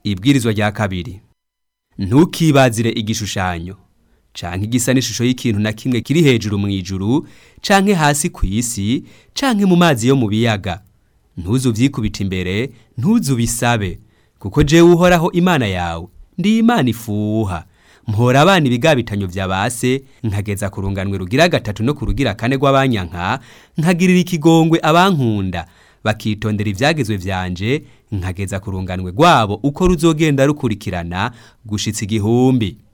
ibwirizwa rya kabiri ntukibazire igishushanyo canke igisa n'ishusho y'ikintu na kimwe kiri hejuru mu ijuru canke hasi ku isi canke mu mazi yo mu biyaga ntuzu vyikubita imbere ntuzu bisabe kuko jewe uhoraho imana yawe ndi imana ifuha mpora abana ibigabitanyo vya base nkageza ku runganwe rugira gatatu no ku rugira kane rw'abanyanka nkagirira ikigongwe abankunda bakitondera ivyagezwe vyanje nkageza ku runganwe rwabo uko ruzogenda rukurikirana gushitsa igihumbi